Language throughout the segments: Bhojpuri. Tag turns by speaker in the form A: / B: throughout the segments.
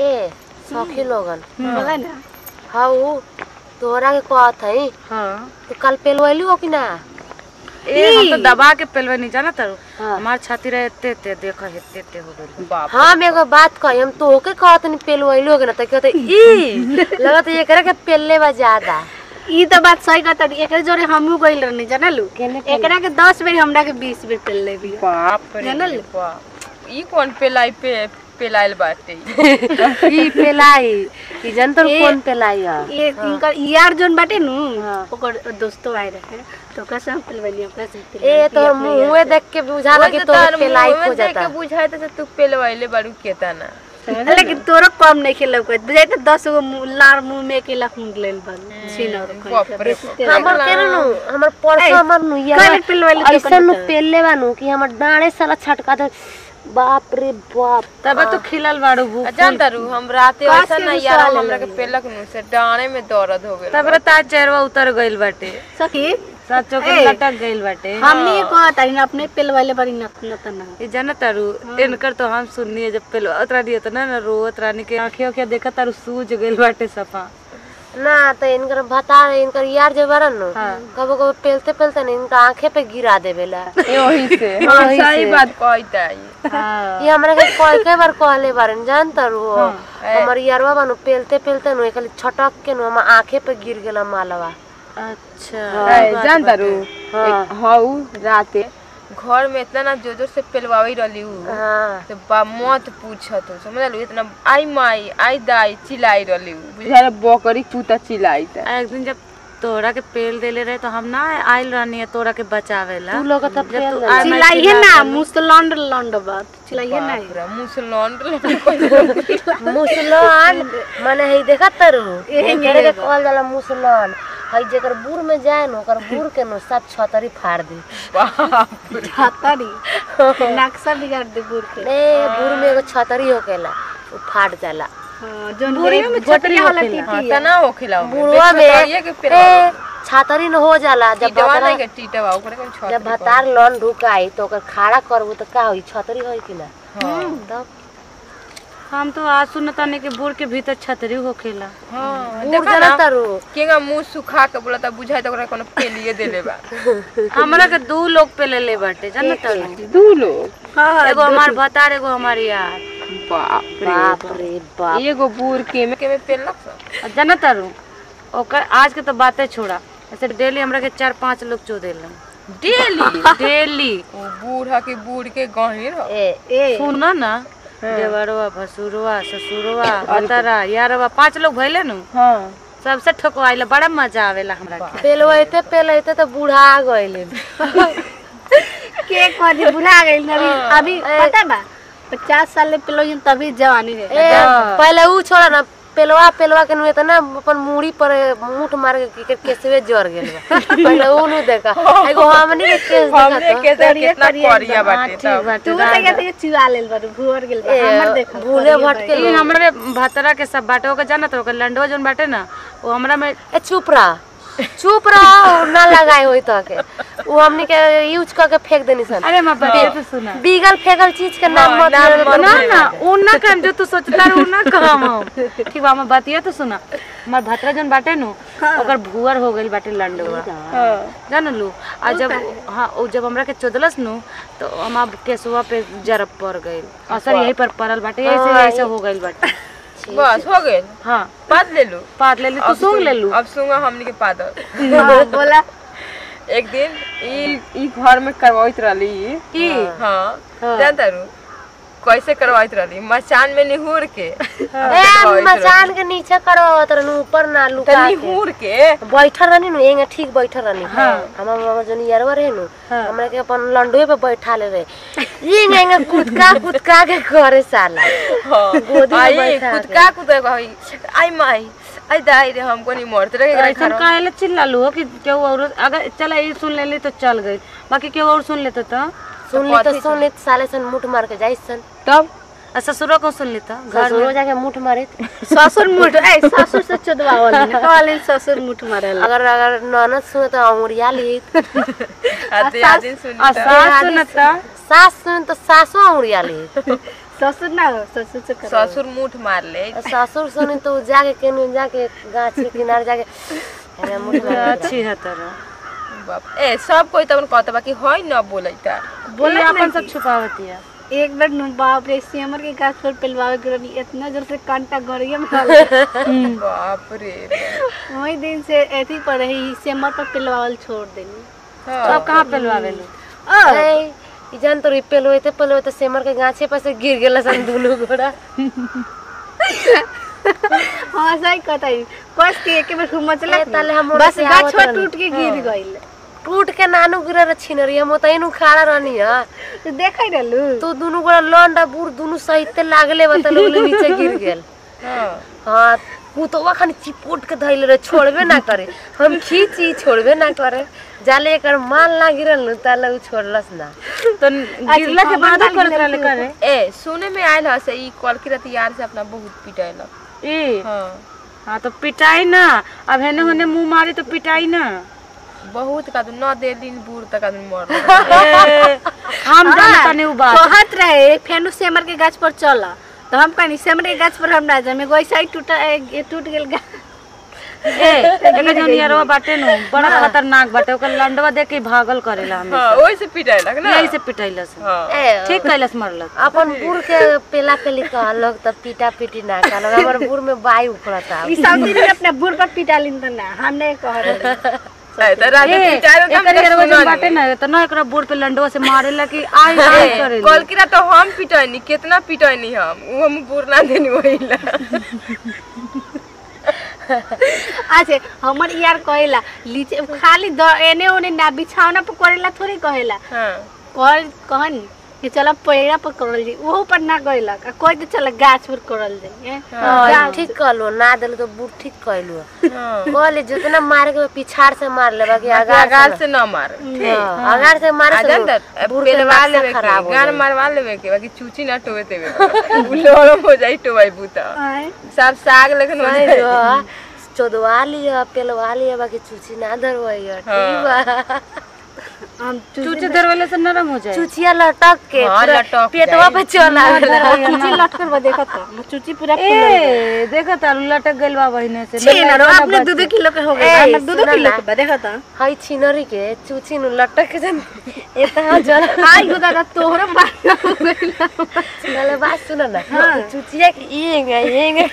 A: ए सखी लोगन
B: बोला ना
A: हाउ तोहरा के कहत हई
C: हाँ
A: तू कल पेलवैली हो कि ना
C: ए हम तो दबा के पेलवे नहीं जाना तारू
A: हाँ।
C: हमार छाती रहे एते एते देखो एते एते हो गइल
D: बाप
A: हम एगो बात कही हम तोहके कहत नहीं पेलवैली हो कि ना त कहत ई लगत एकरा के पेलले बा ज्यादा
B: ई तो बात सही कहता एकरे जोरे हमहू गइल रहनी जानलू
A: केने पेले?
B: एकरा के 10 बेर हमरा के 20 बेर पेल ले बिया
D: बाप रे
B: जानल?
D: बाप ई कौन पेलाई पे पेलाइल बाटे
A: ई पेलाई ई जनतर
B: ए-
A: कौन पेलाई है
B: ये इनकर यार जोन बाटे नु
A: हाँ।
B: ओकर दोस्तों आए रहे तो ओकरा से हम पेलवली ओकरा से
A: ए
B: पेलवली,
A: तोहर
B: अपने यार
A: मुंहे देख के बुझाला कि तोहर पेलाई खो जाता
D: बुझाए तो तू पेलवाइले बाड़ू केता ना
B: से। लेकिन तोरो कम नहीं खेल लौकत बुझाई तो 10 गो मुंह- लार मुंह में अकेला खूंद लेल बन सीनर
D: बाप रे
A: हमर के नु हमर परसो हमर नु
B: कल
A: यार
B: पेलवली तो
A: ऐसा नु पेलले बानू कि हमर डाणे साला छटका दे बाप रे बाप
C: तब तो खिलल बाड़ू भूख
D: जानता रू हम राते
B: काश
D: ऐसा
B: के
D: ना
B: गुस्सा
D: यार
B: आने
D: हमरा के पेलक नु से डाणे में दर्द हो गेल
C: तब ता चेहरा उतर गइल बाटे
B: सखी
C: सचो के
B: ए।
C: लटक गइल बाटे
B: हमनी ये कहत हई अपने पेलवले बड़ी न न तना
C: ये जाना तारू इनकर तो हम सुननी है जब पेल उतरा दिया तो ना ना रोत रानी के आंखें आंखें देखा तारू सूज गइल बाटे सफा
A: ना तो इनकर बता इनकर यार जो बरन नु कबो कबो पेलते पेलते न इनका आंखे पे गिरा देवेला
D: वही से हाँ सही बात कहता है
A: ये हमरा के कई कई बार कहले बारन जानता रू हमर यारवा बानू पेलते पेलते नु एकली छटक के नु हम आंखे पे गिर गेला मालवा
C: अच्छा
D: जानता रू हाउ राते घर में इतना ना जोर जोर से पेलवाई रहली उ
A: हां
D: तो बा मत पूछत हो समझ लो इतना आई माई आई दाई चिल्लाई रहली उ बुझारे बकरी कुत्ता चिल्लाई था
C: आ, एक दिन जब तोरा के पेल देले रहे तो हम ना आइल रहनी है तोरा के बचावेला
A: तू लोग तो पेल
C: तू
A: दे
C: आ- मैं
B: चिल्लाइए
C: चिल्ला
B: ना
C: देली।
B: मुंह से लौंड लौंड बात चिल्लाइए ना
D: पूरा मुसलमान
A: मुसलमान माने हई देखत तरु एकरे के कहल जाला मुसलमान हई जेकर बूढ़ में जाए न ओकर बूढ़ के नु सब छतरी फाड़ दी
B: छतरी नक्शा बिगाड़ दे बुर के
A: ए बूढ़ में एगो छतरी होकेला उ फाट जाला
B: हाँ, जोन में छतरी वाला टीटी
D: तना हो खिलाओ
A: बुढ़वा में
D: के
A: ए छतरी न हो जाला जब
D: टीटवा
A: भतरा
D: नहीं के टीटवा ओकरे कौन छत
A: जब भतार लन ढुकाई तो ओकर खाड़ा करबू तो का होई छतरी होई कि ना तब
C: हम तो आज सुनता नहीं कि बूढ़ के भीतर छतरी होखेला
D: हां
A: बूढ़
D: देखा
A: जरा
D: ना
A: तरु
D: केगा मुंह सुखा के बोला बुझाई तो ओकरा कोनो पेलिए देले बा
C: हमरा के दू लोग पे ले ले बाटे जानत तारू
D: दू लोग
B: हाँ
C: एगो हमार भतार एगो हमार यार
D: बाप
A: बाप रे बाप
D: एगो बूढ़ के में के में पेलक सब
C: आ जानत तारू ओकर आज के तो बातें छोड़ा ऐसे डेली हमरा के चार पांच लोग चो देलन
D: डेली
C: डेली
D: ओ बूढ़ा के बूढ़ के गहिर हो
A: ए
B: ए
C: सुनो ना देवरवा भसुरवा ससुरवा भतारा यारवा पांच लोग भइले नु
D: हां
C: सबसे ठोकवाइला बड़ा मजा आवेला हमरा के
A: पेलवैते पेलैते तो बूढ़ा गइले
B: के कदी बुला गइल अभी अभी पता बा पचास साल ले पेलो तभी जवानी रहे
A: ए पहले ऊ छोड़ा ना पेलवा पेलवा के नु इतना अपन मुड़ी पर मुठ मार के के केसवे जर गेल बा पहले ऊ नु देखा एगो हमनी के केस
D: हमरे
A: देखा
D: के तो कितना करिया बाटे
C: ठीक
D: तब
C: बाटे
B: तू तो कहते चिवा लेल बारू भुवर गेल बा हमर देखो
A: भूले भटके
C: ई हमरे भतरा के सब बाटे ओके जानत ओके लंडवा जोन बाटे ना वो हमरा में
A: ए चुप रह चुप रह ना लगाए होई तो के ऊ हमनी के यूज करके फेंक देनी सन
C: अरे मां बात तो सुना
A: बीगल फेंकल चीज के नाम मत ले ले
C: ना ना उ ना काम जो तू सोचता रह उ ना काम हम ठीक बा हम बातिया तो सुना हमार भतरा जोन बाटे नु ओकर भुअर हो गइल बाटे लंडवा जान लू आ जब हाँ उ जब हमरा के चोदलस नु तो हम केसुआ पे जरब पड़ गइल असर यही पर पड़ल बाटे ऐसे ऐसे हो गइल बाटे
D: बस हो गेल
C: हाँ
D: पाद ले लो
C: पात ले ली तू सूंघ ले लू
D: अब सुंगा हमनी के पादर
B: हाँ, बोला
D: एक दिन ई ई घर में करवाइत रहली
C: की
D: हाँ जानता रू कैसे करवाइत रहली मचान में निहुर के
A: ए मचान के नीचे करवावत रहनु ऊपर ना
D: तो
A: लुका के
D: निहुर के
A: बैठल रहनी नु एंगे ठीक बैठल रहनी हमर मामा जन यारवा रहे नु हमरा के अपन लंडुए पे बैठा ले रहे एंगे एंगे कुदका कुदका के करे साला
D: हाँ
A: गोदी में
D: आई
A: बैठा के।
D: कुदका कुदका भाई आई माई आई दाई रे हमको नहीं मरते रहे
C: ऐसा काहे चिल्ला लो कि केहू और अगर चला ये सुन लेली तो चल गई बाकी केहू और सुन लेते तो
A: सुन ली तो सुन ली तो साले सन मुठ मार के जाई सन
D: तब
C: आ ससुरो को सुन लेता घर
A: ससुरो जाके मुठ मारे
B: ससुर मुठ ए ससुर से चोदवा वाली ना कहले ससुर मुठ मारल
A: अगर अगर ननद सुने तो अंगुरिया ली
D: आते आदिन सुन
C: आ सास सुनता
A: सास सुने तो सासो अंगुरिया ली
B: ससुर ना हो ससुर से करो
D: ससुर मुठ मार ले
A: और ससुर सुनी तो जाके केने जाके गाछ के किनारे जाके अरे मुठ में
C: अच्छी है तरह
D: बाप ए सब कोई तबन कहत बा कि होय न बोलैता
C: बोले अपन सब छुपावती है
B: एक बार नु बाप रे सिमर के गाछ पर पेलवावे के रहनी इतना जोर से कांटा गड़िया में डाल
D: बाप रे
B: वही दिन से ऐसी पर रही सिमर पर पेलवावल छोड़ देनी
C: सब कहाँ पेलवावे लो
A: ए, ई जान तो रिपेल होते पल होते सेमर के गाछे पर से गिर गेला सन दोनों घोड़ा
B: हाँ सही कहता है कस के एक बार घूम चला
A: ए, ताले हम
B: बस
A: से
B: गाछ
A: आवत
B: पर
A: रहनी।
B: टूट के गिर गइल
A: टूट के नानू गिरे रे छिनरी हम ओतही नु खड़ा रहनी है
B: तो देखै रहलू
A: तो दोनों गोड़ा लंडा बूढ़ दोनों सहित लागले बता लोग नीचे गिर गेल
D: हां
A: हाँ कुतवा खानी चिपोट के धैले रहे छोड़बे ना करे हम खींची छोड़बे ना करे जाले एकर माल ना गिरल नु ताले उ छोड़लस ना
C: तो गिरला के बाद
B: कमर
C: करत
B: डाल
C: रहले करे
D: ए सुने में आयल ह से ई कल की रात यार से अपना बहुत पिटाइलक
C: ई
D: हां
C: हाँ तो पिटाई ना अब हेने होने मुंह मारी तो पिटाई ना
D: बहुत का न दे दिन बूढ़ तक आदमी मर
C: ए, हम जानता नहीं उ बात
B: कहत रहे फेनु सेमर के गाछ पर चल तो हम कहनी सेमर के गाछ पर हम ना जाए एगो ऐसा ही टूटा ए, टूट गेल गा-
C: ए एके जनियरवा बाटे नु बड़ा खतरनाक बाटे ओकर लंडवा देख के भागल करेला हमें
D: हां ओइ से पिटाइलक ना
C: यही से पिटाइलस
D: हां
A: ए
C: ठीक कैलस मरलस
A: अपन बूढ़ के पेला पेली कहलक त पीटा पीटी ना कहलक हमर बूढ़ में बाई उखड़ता
B: ई सब दिन अपने बुढ़ पर पिटालिन त ना हम नहीं कह रहे
D: ए त रात
C: ए
D: पिटाइल त
C: एकर यरवा जन बाटे ना तो ना एकरा बोर्ड पे लंडवा से मारेला कि आई आई करेला
D: कल की रात हम पिटाइनी कितना पिटाइनी हम उ हम बूढ़ ना देनी वहीला
B: अच्छा हमर यार कहेला लीचे खाली द- एने ओने ना बिछावना पर करेला थोड़ी कहेला
D: हां
B: कर कहनी कि चल पेड़ा पर करल जाई ओहो पर ना गइलक आ कोई तो चल गाछ पर करल जाई हैं?
A: हाँ ठीक कहलो ना देलो तो बूढ़ ठीक कहलो
D: हां
A: कहले जितना मारे के बा, पिछाड़ से मार ले बाकी आगार
D: आगार से न मार
A: हाँ, आगार से मारे से
D: आजन
A: नु- बूढ़ के
D: पेलवा
A: नक्शा
D: लेवे के
A: खराब हो
D: गान
A: जाई।
D: मारवा लेवे के बाकी चूची ना टोवे देवे उलोरम हो जाई टोवाई बूता
B: आय।
D: सब साग लेकिन हो
A: नहीं
D: जाई
A: जो, चोदवा लिया पेलवा लिया बाकी चूची ना धरवाइया ठीक बा
B: हम
C: चूचे दरवाले से नरम हो जाए
A: चूचिया लटक के
D: हाँ,
A: पूरा
D: लटक
A: पेटवा
D: जाई।
A: पे चला
B: चूची लट कर देखत हम चूची पूरा
C: ए देखा तारू लटक गइल बा बहिने से
B: छे ना रो अपने दो दो किलो के हो गए
A: ए,
B: हमर दो दो
A: सुना
B: किलो
A: ना।
B: के बा देखत
A: हई छिनरी के चूची नु लटक के जन एतना जल
B: आई हो दादा तोहरा बात हो गइल
A: नाले बात सुन ना चूचिया के येंगे येंगे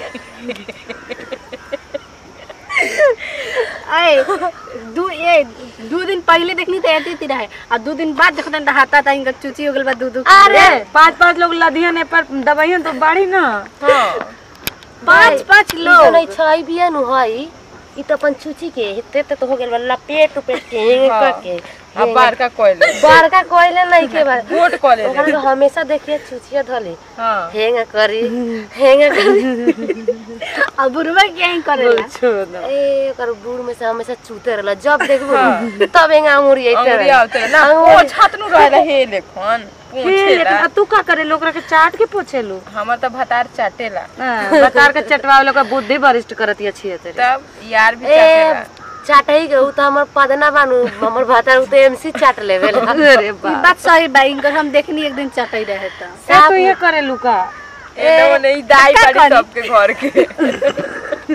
B: आए दू ए दू दिन पहले देखनी तो ऐती थी रहे और दू दिन बाद देखते तो हाथा था इनका चूची हो गइल बा दू दू
C: अरे पांच पांच लोग लदिहन ए पर दवाइयन तो बाड़ी ना
D: हां
B: पांच पांच
A: लो
B: लोग
A: नहीं छई बिया नु हई ई तो अपन चूची के हेते ते तो हो गेल बा लपेट उपेट के हेंगे
D: हाँ।
A: के
D: अब बार का कोइले
A: बड़का कोइले नहीं के बा
D: वोट कॉलेज
A: ओकरा के हमेशा देखिए चूचिया धली
D: हां
A: हेंगा करी हेंगा करी
B: अब बुढ़वा क्या ही करेला
A: ए ओकर बूढ़ में से हमेशा चूते रहला जब देखबो तब हेंगा अंगुरी आइते
D: अंगुरी
A: रहे
D: आवते ना ओ छातनु रहे हे देखन
C: हे
D: पूछेला
C: लेकिन अब तू का करे लोग के चाट के पोछेलू
D: हमर त भतार चाटेला
C: बतार के चटवा लोग का बुद्धि वरिष्ठ करती अच्छी है तेरे
D: तब यार भी
A: ए
D: चाटेला
A: चाटही के उ त हमर पदना बानू हमर भातार उ त एमसी चाट लेवे
C: अरे
B: ई
C: बा
B: बात सही बा इनकर हम देखनी एक दिन चटई रहे तो
C: ए तू ये करे लुका
D: ए नहीं दाई बाड़ी सबके घर के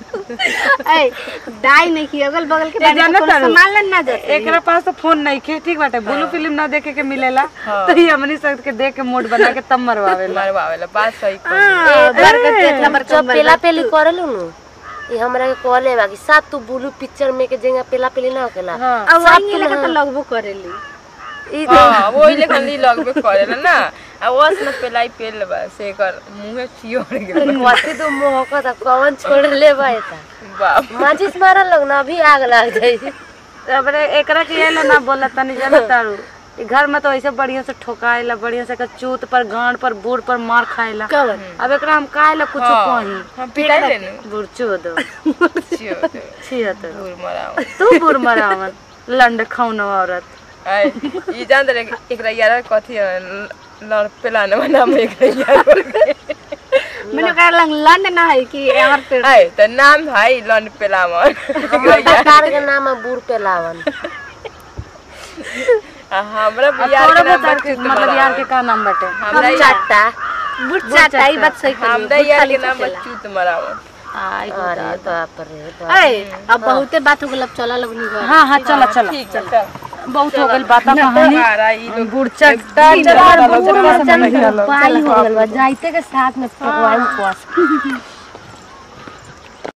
B: ए दाई नहीं की अगल बगल के
C: ए,
B: बारे में
C: जानत
B: कोनो
C: तारू?
B: संभालन ना जाते
C: एकरा पास तो फोन नहीं खे ठीक बाटे ब्लू फिल्म ना देखे के मिलेला तो ये हमनी सब के देख के मूड बना के तब मरवावेला
D: मरवावेला बात सही कर
B: हां बरकत के इतना बरकत
A: जब पेला पेली करेलू नु ई हमरा के कहले बा कि साथ तू ब्लू पिक्चर में के जेंगा पेला पेली ना होकेला
B: अब वही लगा तो लगबो करेली
A: ई
D: हां वही लेखन ली लगबे करेला ना आ वस न पेलाई पेल बा से कर मुंहे चियोड़ गेल
A: कथी तू मोहका त कौन छोड़ ले बा एता
D: बाप
A: माचिस मारल लोग ना अभी आग लग जाई
C: अबरे एकरा के येला ना बोला तनी जाना तारू ई घर में तो ऐसे बढ़िया से ठोकाएला बढ़िया से एकर चूत पर गांड पर बूढ़ पर मार खाएला
B: कवन
C: अब एकरा हम काहेला कुछ कही
D: हम पिटाई लेनु
C: बूढ़ चोद
D: चियोड़
C: छिहत्तर
D: दूर मराओ
C: तू बूढ़ मरावन लंड खौनो औरत
D: आई ई जान दे एकरा यार कथी है, ल- लड़ पेलाने वाला में एकरा यार
B: मैंने कहा लंग लंड ना है कि और पे
D: आई त नाम भाई लंड पेलावन
A: हमर कार के नाम है बूढ़ पेलावन
D: हमरा
C: और
D: बिहार
C: तोरा
D: के नाम
C: बता
D: बच्चू
C: मतलब यार के का नाम बाटे
D: हमरा
A: हम चाटा
B: बुट चाटा ई बात सही
D: हमरा
B: करी
D: यार के नाम बच्चू तुम्हारा
C: आई
A: अरे बाप रे बाप
B: ए अब बहुते बात हो गेल अब चला लगनी घर
C: हाँ हाँ चला चला
D: ठीक है चल
C: बहुत हो गइल बात कहानी
D: आ रहा ई लोग
C: गुड़चक
A: पाई हो गल बा जाइते के साथ में पकवान कोस